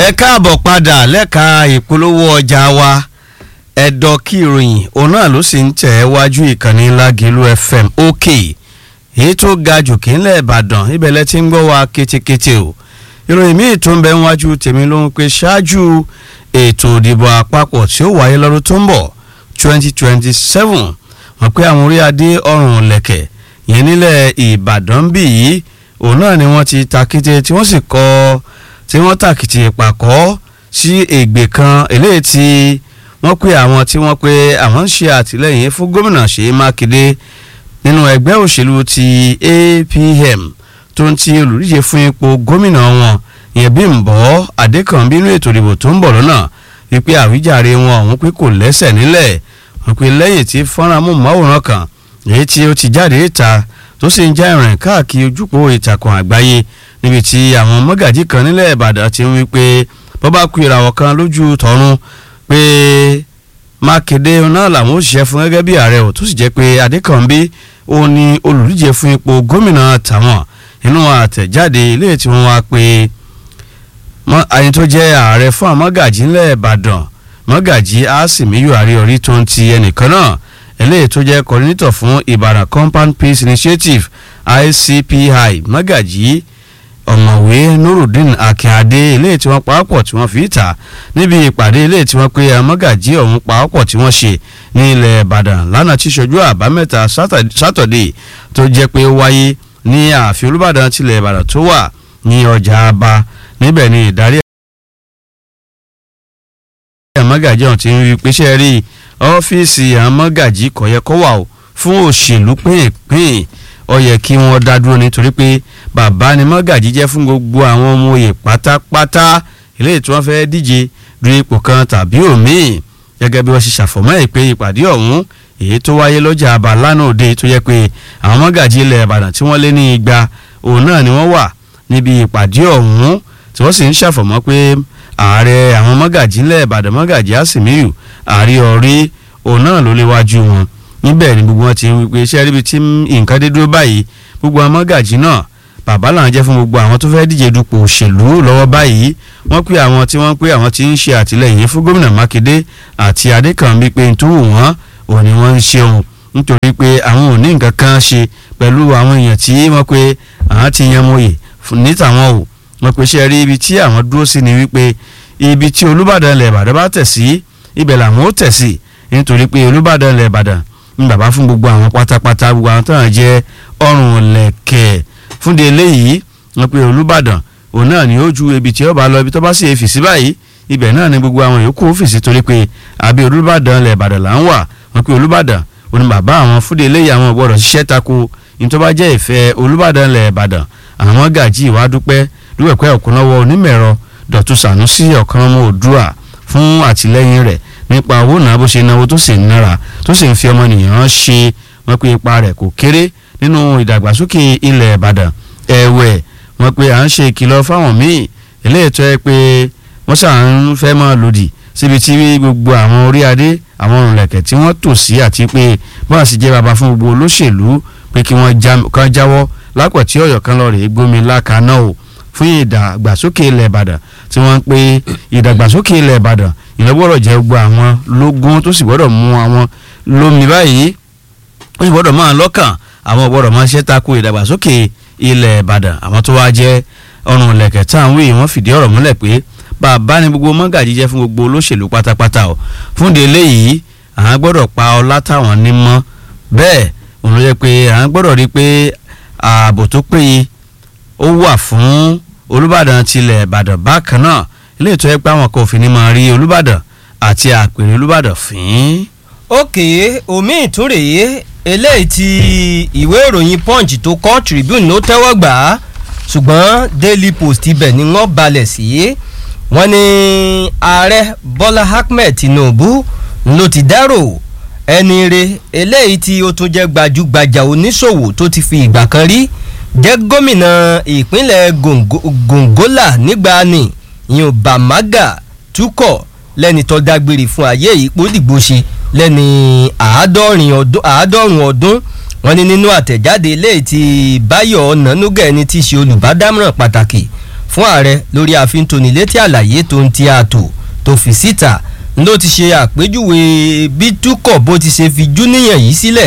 ẹ káàbọ̀ padà lẹ́ka ìpolówó ọjà wa ẹ̀dọ̀ kí ìròyìn òun náà ló sì ń tẹ̀ ẹ́ wájú ìkànnì Lágìlú FM òkè èyí tó ga jù kí ńlẹ̀ Ìbàdàn ibẹ̀ lẹ ti ń gbọ́ wa kétékété o ìròyìn míì tó ń bẹ wájú tèmi ló ń pe ṣáájú ètò ìdìbò àpapọ̀ tí ó wáyé lọ́dún tó ń bọ̀ 2027 wọ́n pé àwọn orí adé ọrùn lẹ̀kẹ̀ yẹn nílẹ̀ Ìbàdàn bì yìí òun náà ni wọ́n ti ta kété tí wọ́n sì kọ́ tí wọ́n tàkìtì ìpàkọ́ sí ègbè kan eléyìí tí wọ́n pé àwọn tí wọ́n pé àwọn ń ṣe àtìlẹ́yìn fún gómìnà Ṣèyí Mákindé nínú ẹgbẹ́ òṣèlú ti APM tó ń ti olùdíje fún ipò gómìnà wọn ìyẹn Bímbọ́ Adékànbí nínú ètò ìdìbò tó ń bọ̀ lọ́nà wípé àwíjàre wọn ọ̀hún pé kò lẹ́sẹ̀ nílẹ̀ wọ́n pé lẹ́yìn tí fọ́nrán amóhùnmáwòrán kan èyí tí ó ti jáde ìta tó sì ń já ìrìn káàkiri ojúpọ̀ ìtàkùn àgbáyé níbi tí àwọn mọ́gàjí kan nílẹ̀ Ìbàdàn ti ń wí pé bọ́bá ku ìràwọ̀ kan lójú tọ̀run pé Mákindé náà làwọn òṣìṣẹ́ fún gẹ́gẹ́ bí ààrẹ ò tó sì jẹ́ pé Adékànbí ó ní olùdíje fún ipò gómìnà tàwọn inú àtẹ̀jáde ilé tí wọ́n wá pé àyìn tó jẹ́ ààrẹ fún àwọn mọ́gàjí nílẹ̀ Ìbàdàn mọ́gàjí Àsìmíyù Àríọ̀rí tó ń ti ẹnìkan náà eléyìí tó jẹ́ coordinator fún Ìbàdàn Compound Peace Initiative ICPI mọ́gàjí ọ̀mọ̀wé nurudeen akínadé eléyìí tí wọ́n pawọ́pọ̀ tí wọ́n fi ta níbi ìpàdé eléyìí tí wọ́n pe amọ́gàjí ọ̀hún pawọ́pọ̀ tí wọ́n ṣe ní ilẹ̀ ìbàdàn lánàá tí ṣojú àbámẹ́ta sátọ̀dé tó jẹ́ pé ó wáyé ní ààfin olúbàdàn tilẹ̀ ìbàdàn tó wà ní ọjà aba níbẹ̀ ni ìdarí amọ́gàjí ọ̀hún ti ń rí pèsè rí ọ́fíìsì amọ́gàjí kò yẹ kó wà ó fún òṣèlú pínpín ó yẹ kí wọ́n dá dúró nítorí pé bàbá ni mọ́gàjí jẹ́ fún gbogbo àwọn ọmọ òye pátápátá eléyìí tí wọ́n fẹ́ díje du ipò kan tàbí òmíì gẹ́gẹ́ bí wọ́n ṣe ṣàfọ̀mọ́ ẹ̀ pé ìpàdé ọ̀hún èyí tó wáyé lọ́jà àbá lánàá òde tó yẹ pé àwọn mọ́gàjí ilẹ̀ ìbàdàn tí wọ́n lé ní igba òun náà ni wọ́n wà níbi ìpàdé ọ̀hún tí wọ́n sì ń ṣàfọ̀mọ́ pé ààrẹ àwọn mọ́gàjí ilẹ̀ ìbàdàn mọ́gàjí àsìmíyù àrí ọ̀rí òun náà ló léwájú wọn níbẹ̀ ni gbogbo wọn ti ń wípé iṣẹ́ ríbi tí nǹkan dé dúró báyìí gbogbo àwọn mọ́gàjí náà bàbá làwọn jẹ́ fún gbogbo àwọn tó fẹ́ díje dupò òṣèlú lọ́wọ́ báyìí wọ́n pé àwọn tí wọ́n pé àwọn tí ń ṣe àtìlẹ́yìn fún gómìnà Mákindé àti Adékànbí pé n tó wù wọ́n ò ní wọ́n ń ṣeun nítorí pé àwọn ò ní nǹkan kan ṣe pẹ̀lú àwọn èèyàn tí wọ́n pé àwọn ti yan mọ́yè ní tàwọn o wọ́n pé ṣe rí ibi tí àwọn dúró sí ni wípé ibi tí Olúbàdàn ilẹ̀ Ìbàdàn bá tẹ̀ sí ibẹ̀ làwọn ó tẹ̀ sí nítorí pé Olúbàdàn ilẹ̀ Ìbàdàn ń bàbá fún gbogbo àwọn pátápátá gbogbo àwọn tó hàn jẹ́ ọrùn lẹ̀kẹ̀ẹ́ fúnde eléyìí wọn pe olùbàdàn òun náà ni ó ju ibi tí ó bá lọ ibi tó bá sì fèsì báyìí ibẹ̀ náà ni gbogbo àwọn yòókù fèsì torí pé àbí olùbàdàn lẹ̀ ìbàdàn là ń wà wọn pe olùbàdàn òun bàbá àwọn fúnde eléyìí àwọn gbọ́dọ̀ ṣiṣẹ́ tako ní tó bá jẹ́ ìfẹ́ olùbàdàn lẹ̀ ìbàdàn àwọn gàjí ìwà dúpẹ́ dúpẹ́pẹ́ ọ̀kúnlọ́wọ́ onímẹ̀rọ dọ̀tún sànúsì ọ̀kan ọmọ òdua fún àtìlẹ́yìn rẹ̀ nípa owó náà bó ṣe náwó tó sì ń nára tó sì ń fi ọmọnìyàn ṣe wọn pe ipa rẹ̀ kò kéré nínú ìdàgbàsókè ilẹ̀ ìbàdàn ẹ̀wẹ̀ wọ́n pe à ń ṣe ìkìlọ̀ fáwọn míì eléyìí tó yẹ pé wọ́n ṣà ń fẹ́ máa lòdì síbi tí gbogbo àwọn orí adé àwọn òrùlẹ̀kẹ̀ tí wọ́n tò sí àti pé bọ́n sì jẹ́ bàbá fún gbogbo olóṣèlú pé kí wọ́n kan jáwọ́ lápẹ̀ tí ọ̀yọ́ kan lọ rèé gbómi lákaná o fún ìdàgbàsókè ilẹ̀ ìbàdàn tí wọ́n ń pe ìdàgbàsókè ilẹ̀ ìbàdàn ìlọ́gbọ́dọ̀ jẹ́ gbogbo àwọn lógún tó sì gbọ́dọ̀ mú àwọn lómi báyìí ó sì gbọ́dọ̀ máa lọ́kàn àwọn gbọ́dọ̀ máa ṣe tako ìdàgbàsókè ilẹ̀ ìbàdàn àwọn tó wá jẹ́ ọrùn ìlẹ̀kẹ̀ tá à ń wí wọ́n fìdí ọ̀rọ̀ múlẹ̀ pé bàbá ni gbogbo mọ́gàjí jẹ́ fún gbogbo olóṣèlú pátápátá o fún de eléyìí àwọn gbọ́dọ̀ pa ọlá táwọn ní mọ́ bẹ́ẹ̀ òun ló jẹ́ pé àwọn gbọ́dọ̀ rí pé ààbò tó péye ó wà fún olùbàdàn tilẹ̀ ìbàdàn bákan náà ilé ìtọ́ ẹ pé àwọn kan ò fi ní máa rí olùbàdàn àti àpèrè olùbàdàn fín. òkè omi ìtúrèé eléyìí tí ìwé ìròyìn punch tó kọ́ tribune ló tẹ́wọ́ gbà á ṣùgbọ́n daily post ibẹ̀ ni wọ́n balẹ̀ sí wọ́n ní ààrẹ bọ́lá ahmed tinubu ló ti dárò ẹni re eléyìí tí ó tún jẹ́ gbajúgbajà oníṣòwò tó ti fi ìgbà kan rí jẹ́ gómìnà ìpínlẹ̀ gongola nígbàanì ìyẹn bamaga tukọ̀ lẹ́ni tó dágbére fún ayé ìpò dìgbò ṣe lẹ́ni àádọ́rùn ọdún wọ́n ní nínú àtẹ̀jáde eléyìí tí báyọ̀ ọ̀nànúgà ẹni tí í ṣe olùbádámọ̀ràn pàtàkì fún ààrẹ lórí àfintónilétí àlàyé tó ń ti ààtò tó fi síta ló ti ṣe àpèjúwe bí túkọ̀ bó ti ṣe fi júníyàn yìí sílẹ̀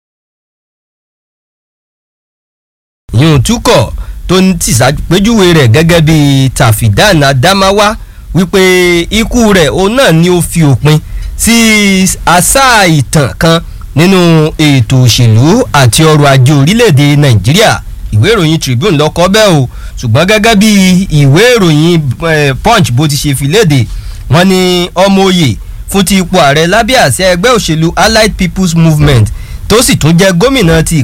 yún túkọ̀ tó ń ti ṣàpèjúwe rẹ̀ gẹ́gẹ́ bí tàfídàn adamawa wípé ikú rẹ̀ òun náà ni ó fi òpin sí àṣà ìtàn kan nínú ètò òṣèlú àti ọrọ̀ ajé orílẹ̀-èdè nàìjíríà ìwé ìròyìn tribune lọ́kọ́ bẹ́ẹ̀ o ṣùgbọ́n gẹ́gẹ́ bí ìwé ìròyìn punch bó ti ṣe fi léde wọ́n ní ọmọ òye fún ti ipò ààrẹ lábẹ́ àṣẹ ẹgbẹ́ òṣèlú allied people's movement tó sì tún jẹ́ gómìnà ti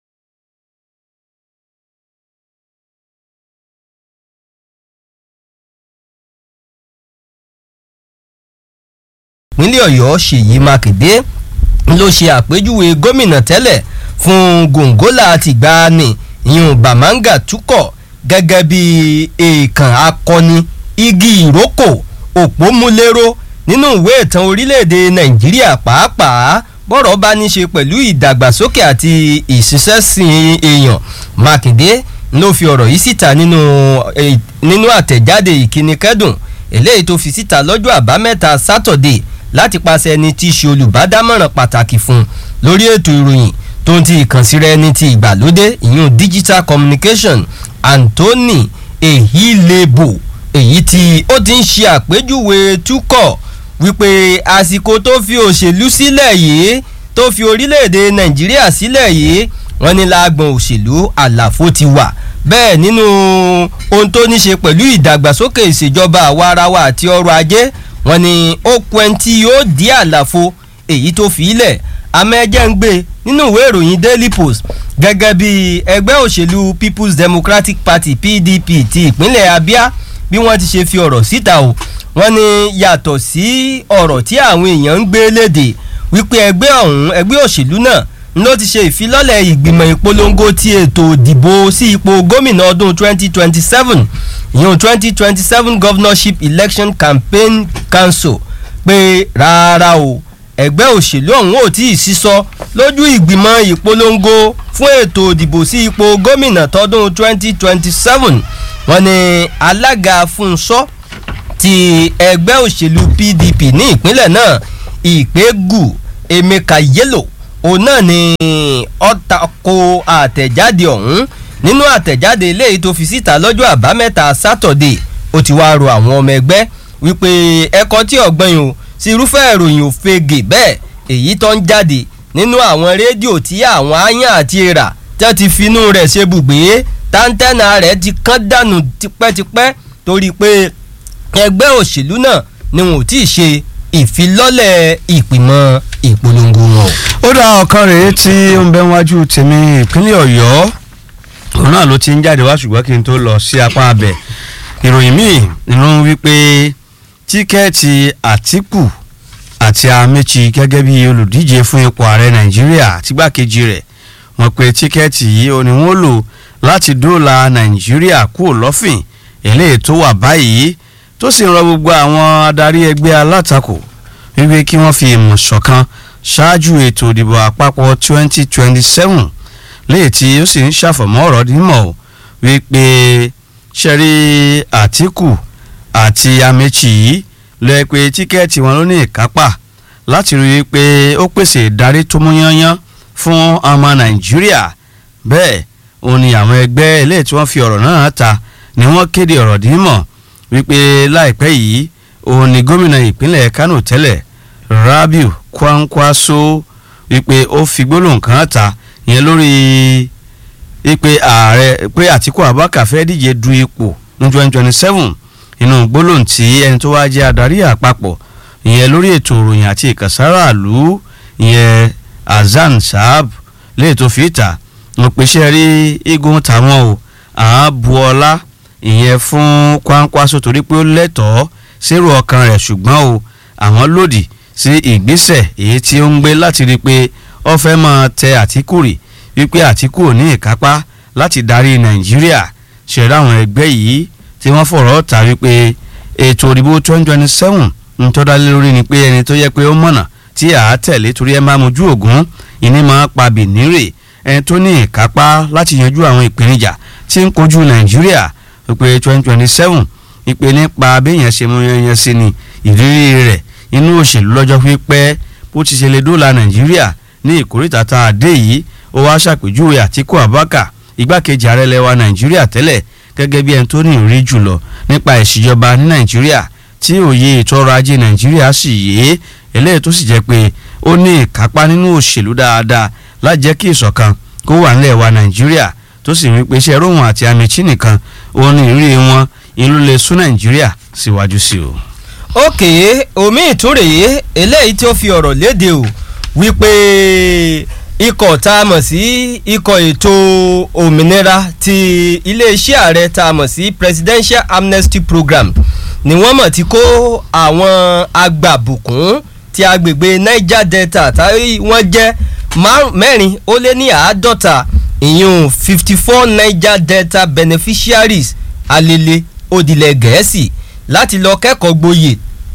ìpínlẹ̀ ọ̀yọ́ ṣèyí mákindé ló ṣe àpèjúwe gómìnà tẹ́lẹ̀ fún gòǹgólà tìgbàanì ìyún bàmáńgà túkọ̀ gẹ́gẹ́ bí èèkàn akọni igi ìrókò òpómúléró nínú ìwé ìtàn orílẹ̀-èdè nàìjíríà pàápàá bọ́rọ̀ bá ní ṣe pẹ̀lú ìdàgbàsókè àti ìṣiṣẹ́sìn èèyàn mákindé ló fi ọ̀rọ̀ yìí síta nínú àtẹ̀jáde ìkíni kẹ́dùn eléyìí tó fi síta lọ́jọ́ àbámẹ́ta sátọ̀dé láti pàṣẹ ẹni tí í ṣe olùbádámọ̀ràn pàtàkì fún lórí ètò ìròyìn tó ń ti ìkànsíra ẹni ti ìgbàlódé ìyún digital communication anthony ehilebo èyí tí ó ti ń ṣe àpèjúwe túkọ̀ wípé àsìkò tó fi òṣèlú sílẹ̀ yìí tó fi orílẹ̀-èdè nàìjíríà sílẹ̀ yìí wọ́n ní láàgbọ̀n òṣèlú àlàfo ti wà bẹ́ẹ̀ nínú ohun tó ní ṣe pẹ̀lú ìdàgbàsókè ìṣèjọba àwa ara wa àti ọrọ̀ ajé wọ́n ní ó pẹ́ tí yóò dí àlàfo èyí tó fi ilẹ̀ amẹ́jẹ́ ń gbé nínú ìwé ìròyìn daily post gẹ́gẹ́ bí ẹgbẹ́ òṣèlú people's democratic party pdp ti ìpínlẹ̀ abia bí wọ́n ti ṣe fi ọ̀rọ̀ síta o wọ́n ní yàtọ̀ sí ọ̀rọ̀ tí àwọn èèyàn ń gbé léde wípé ẹgbẹ́ ọ̀hún ẹgbẹ́ òṣèlú náà ló ti ṣe ìfilọ́lẹ̀ ìgbìmọ̀ ìpolongo ti ètò ìdìbò sí ipò gómìnà ọdún 2027 ìyún 2027 governorship election campaign council pé rárá o ẹgbẹ́ òṣèlú ọ̀hún ò tí ì sísọ lójú ìgbìmọ̀ ìpolongo fún ètò ìdìbò sí ipò gómìnà tọdún 2027 wọ́n ní alága fúnṣọ́ ti ẹgbẹ́ òṣèlú pdp ní ìpínlẹ̀ náà ìpégu emeka yellow òun náà ni ọ̀tàkò àtẹ̀jáde ọ̀hún nínú àtẹ̀jáde eléyìí tó fi síta lọ́jọ́ àbámẹ́ta sátọ̀dé ó ti wá ro àwọn ọmọ ẹgbẹ́ wípé ẹ̀kọ́ tí ọ̀gbọ́n yìí o sí irúfẹ́ ìròyìn òfegè bẹ́ẹ̀ èyí tó ń jáde nínú àwọn rédíò tí àwọn áyàn àti èèrà tẹ́ ti finú rẹ̀ ṣe bùgbé táńtẹ́nà rẹ̀ ti kán dànù tipẹ́tipẹ́ torí pé ẹgbẹ́ òṣèlú náà ni wọn ò tí ì ṣe ìfilọ́lẹ̀ ìpìmọ̀ ìpolongo wọn. ó dá ọ̀kan rèé tí ó ń bẹ wájú tèmi ìpínlẹ̀ ọ̀yọ́ òun náà ló ti ń jáde wá ṣùgbọ́n kí n tó lọ sí apá abẹ ìròyìn míì nínú wípé tíkẹ́ẹ̀tì àtìkù àti amechi gẹ́gẹ́ bí olùdíje fún ipò ààrẹ nàìjíríà àtìgbàkejì rẹ̀ wọ́n pe tíkẹ́ẹ̀tì yìí ó ní wọ́n lò láti dóòlà nàìjíríà kúrò lọ́fìn eléyìí tó wà báyìí tó sì ń rọ gbogbo àwọn adarí ẹgbẹ́ alátakò wípé kí wọ́n fi ìmọ̀ ṣọ̀kan ṣáájú ètò ìdìbò àpapọ̀ 2027 léyìí tí ó sì ń ṣàfọ̀mọ́ ọ̀rọ̀ dímọ̀ wípé ṣẹ́rí àtìkù àti amechi yìí lọ pé tíkẹ́ẹ̀tì wọn ló ní ìkápá láti rí i pé ó pèsè ìdarí tó mú yányán fún ọmọ nàìjíríà bẹ́ẹ̀ òun ni àwọn ẹgbẹ́ eléyìí tí wọ́n fi ọ̀rọ̀ náà ta ni wọ́n kéde ọ̀rọ̀ dímọ̀ wípé láìpẹ́ yìí òun ni gómìnà ìpínlẹ̀ kánò tẹ́lẹ̀ rabiu kwankwaso wípé ó fi gbólóhùn kan ta ìyẹn lórí wípé ààrẹ pé àtìkú abubakar fẹ́ díje du ipò ní twenty twenty seven inú gbólóhùn tí ẹni tó wá jẹ́ adarí àpapọ̀ ìyẹn lórí ètò ìròyìn àti ìkànsára àlú ìyẹn azan saab léè tó fi ìta mo pèsè rí igun tàwọn o àwọn bu ọlá ìyẹn fún Kwankwaso torí pé ó lẹ́tọ̀ọ́ sérò ọkàn rẹ̀ ṣùgbọ́n o àwọn lòdì sí ìgbésẹ̀ èyí tí ó ń gbé láti rí i pé ó fẹ́ máa tẹ Àtíkù rì wípé Àtíkù ò ní ìkápá láti darí Nàìjíríà ṣẹ̀dá àwọn ẹgbẹ́ yìí tí wọ́n fọ̀rọ̀ ta wípé ètò òdìbò twenty twenty seven ń tọ́da lé lórí ni pé ẹni tó yẹ pé ó mọ̀nà tí à á tẹ̀lé torí ẹ máa mojú ògún ìní máa pa bìnírè ẹni tó ní ìkápá láti yanjú àwọn ìpèníjà tí ń kojú Nàìjíríà wípé twenty twenty seven ìpè nípa béèyàn ṣe mú yanyan sí ni ìrírí rẹ̀ inú òṣèlú lọ́jọ́ pípẹ́ bó ti ṣe lè dóòlà nàìjíríà ní ìkórìtà tá a dé yìí ó wá ṣàpèjúwe àtíkù abubakar igbákejì ààrẹ lẹwa nàìjíríà tẹ́lẹ̀ gẹ́gẹ́ bí ẹni tó ní ìrírí jùlọ nípa ìṣèjọba ní nàìjíríà tí òye ètò ọrọ̀ ajé nàìjíríà sì yé eléyìí tó sì jẹ́ pé ó ní ìkápá nínú òṣèlú dáadáa láti jẹ́ kí ìṣọ̀kan kó wà nílẹ̀ wa nàìjíríà tó sì wí pé iṣẹ́ róhùn àti amichi nìkan òun ní ìrírí wọn ìlú lè sún nàìjíríà síwájú sí o. òkè omi ìtúrèé eléyìí tí ó fi ọ̀rọ̀ léde o wípé ikọ̀ tá a mọ̀ sí ikọ̀ ètò òmìnira ti iléeṣẹ́ ààrẹ tá a mọ̀ sí presidential amnesty program ni wọ́n mọ̀ ti kó àwọn agbàbùkún ti agbègbè niger delta tí wọ́n jẹ́ mẹ́rin ó lé ní àádọ́ta ìyún fifty four niger delta beneficiaries alele òdìlẹ̀ gẹ̀ẹ́sì láti lọ kẹ́kọ̀ọ́ gboyè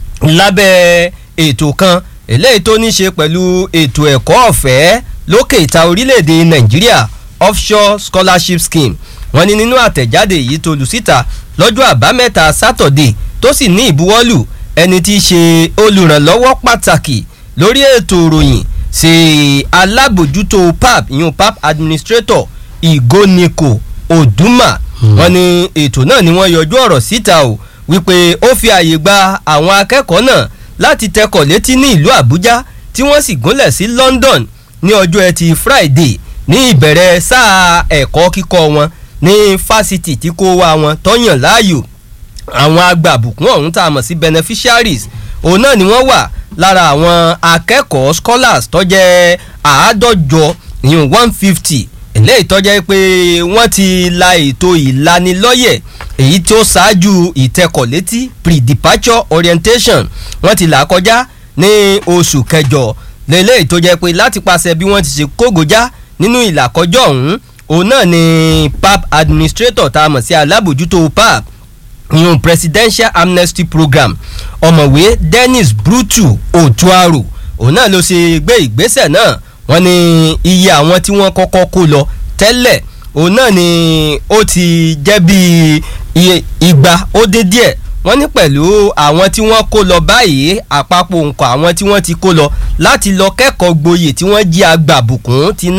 lábẹ́ ètò kan eléyìí tó ní ṣe pẹ̀lú ètò ẹ̀kọ́ ọ̀fẹ́ lókè ìta orílẹ̀-èdè nàìjíríà offshore scholarship scheme wọ́n ní nínú àtẹ̀jáde yìí tó lù síta lọ́jọ́ àbámẹ́ta sátọ̀dé tó sì ní ìbuwọ́lù ẹni tí í ṣe olùrànlọ́wọ́ pàtàkì lórí ètò ìròyìn ṣe alábòjútó pap ìyún pap administrator ìgóniko oduma wọ́n ní ètò náà ni wọ́n yọjú ọ̀rọ̀ síta o wípé ó fi àyè gba àwọn akẹ́kọ̀ọ́ náà láti tẹkọ̀ létí ní ìlú àbújá tí wọ́n sì gúnlẹ̀ sí london ní ọjọ́ ẹtì friday ní ìbẹ̀rẹ̀ sáà ẹ̀kọ́ kíkọ́ wọn ní fásitì tí kò wá wọn tọ́yàn láàyò àwọn agbàbùkún ọ̀hún tá a mọ̀ sí beneficiaries òun náà ni wọ́n wà lára àwọn akẹ́kọ̀ọ́ scholars tó jẹ́ àádọ́jọ ìyún one fifty eléyìí tó jẹ́ pé wọ́n ti la ètò ìlanilọ́yẹ̀ èyí tí ó ṣáájú ìtẹkọ̀létí pre-departure orientation wọ́n ti là kọjá ní oṣù kẹjọ lélẹ́yìí tó jẹ́ pé láti pàṣẹ bí wọ́n ti ṣe kógojá nínú ìlàkọjọ́ ọ̀hún òun náà ni pap administrator tá a mọ̀ sí alábòjútó pap ìyún presidential amnesty program ọ̀mọ̀wé dennis brutu otuaro òun náà ló ṣe gbé ìgbésẹ̀ náà wọ́n ní iye àwọn tí wọ́n kọ́kọ́ kó lọ tẹ́lẹ̀ òun náà ni ó ti jẹ́ bíi igba ó dé díẹ̀ wọ́n ní pẹ̀lú àwọn tí wọ́n kó lọ báyìí àpapọ̀ nǹkan àwọn tí wọ́n ti kó lọ láti lọ kẹ́kọ̀ọ́ gboyè tí wọ́n jí agbàbùkún ti